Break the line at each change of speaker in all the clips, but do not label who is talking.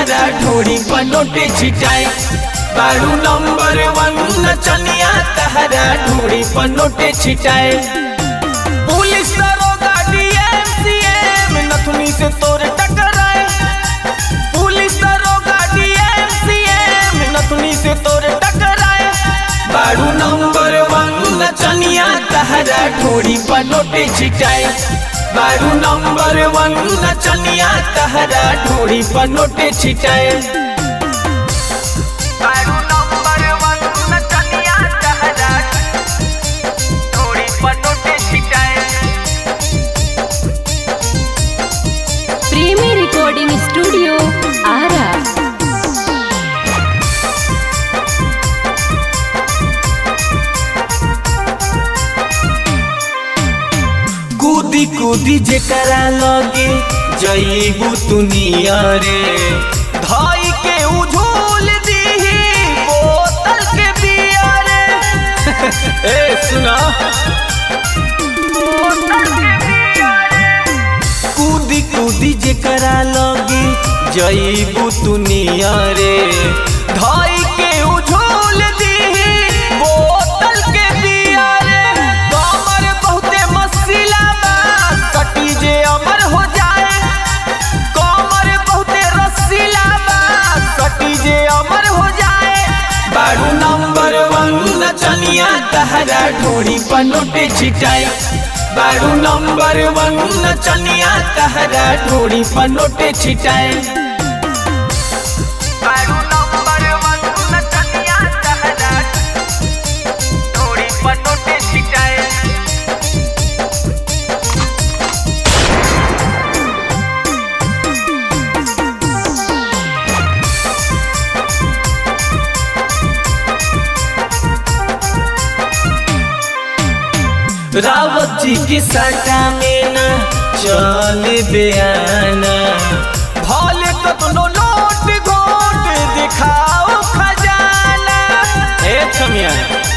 तहरा ढोरी पनोटे छिटाए बारू नंबर वन नचनिया तहरा ढोरी पनोटे छिटाए पुलिस दरोगा डीएम सीएम नथुनी से तोर टकराए पुलिस दरोगा डीएम सीएम नथुनी से तोर टकराए बारू नंबर वन नचनिया तहरा ढोरी पनोटे छिटाए बारू नंबर वन नचनिया तहरा ढोरी पनोटे छिटाए बारू नंबर वन नचनिया तहरा ढोरी पनोटे छिटाए
प्रेमी रिकॉर्डिंग स्टूडियो आरा
कूदी कूदी जेकरा लगे जईबू दुनिया रे धाई के उझोल दीही बोतल के बिया रे ए सुना कूदी कूदी जेकरा लगे जईबू दुनिया रे धाई के उझोल दीही बोतल के बिया रे कमर बहुते मसीला बा सटी जे अमर हो जाए कमर बहुते रसीला बा सटी जे अमर हो जाए बारू नंबर वन नचनिया तहरा ढोरी पनोटे छिटाए बारू नंबर वन नचनिया तहरा ढोरी पनोटे छिटाए बारू नंबर वन नचनिया तहरा ढोरी पनोटे छिटाए रावत जी की सटा में ना चल बयाना भले कतनो नोट घोट दिखाओ खजाना ए छमिया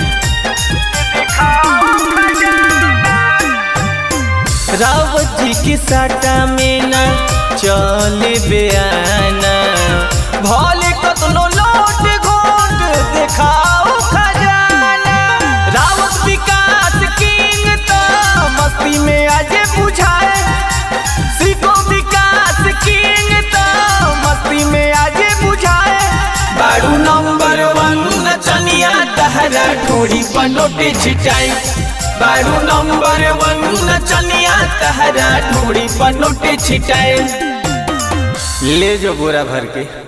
रावत जी की सटा में ना चल बयाना भले कतनो नोट घोट दिखाओ खजाना रावत विकास किंग तो मस्ती में आज बुझाए सीखो विकास किंग तो मस्ती में आज बुझाए बारू नंबर वन नचनिया तहरा ढोरी पनोटे छिटाए बारू नंबर वन नचनिया तहरा ढोरी पनोटे छिटाए ले जो बोरा भर के